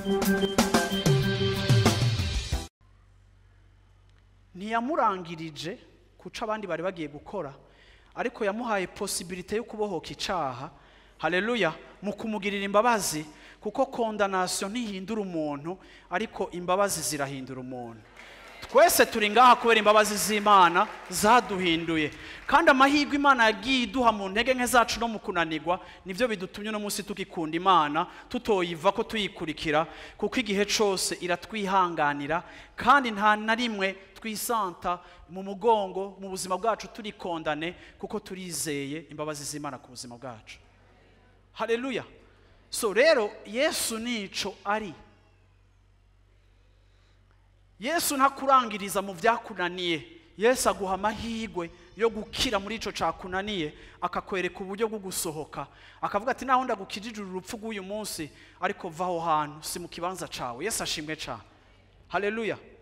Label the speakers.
Speaker 1: ntiyamurangirije kuca abandi bari bagiye gukora ariko yamuhaye posibilite yo kubohoka icaha haleluya mu kumugirira imbabazi kuko kondanasiyo ntihindura umuntu ariko imbabazi zirahindura umuntu twese turi ngaha kubera imbabazi z'imana zaduhinduye kandi amahirwe imana yagiye iduha mu ntege nke zacu no mu kunanirwa nibyo bidutumye uno munsi tugikunda imana tutoyiva ko tuyikurikira kuko igihe cyose iratwihanganira kandi nta na rimwe twisanta mu mugongo mu buzima bwacu turi kondane kuko turizeye imbabazi z'imana ku buzima bwacu haleluya so rero yesu nico ari yesu ntakurangiriza mu byakunaniye yesu aguha amahirwe yo gukira muri icyo cyakunaniye akakwereka uburyo bwo gusohoka akavuga ati naho ndagukijije urupfu rw'uyu munsi ariko va aho hantu si mu kibanza cyawe yesu ashimwe cyane haleluya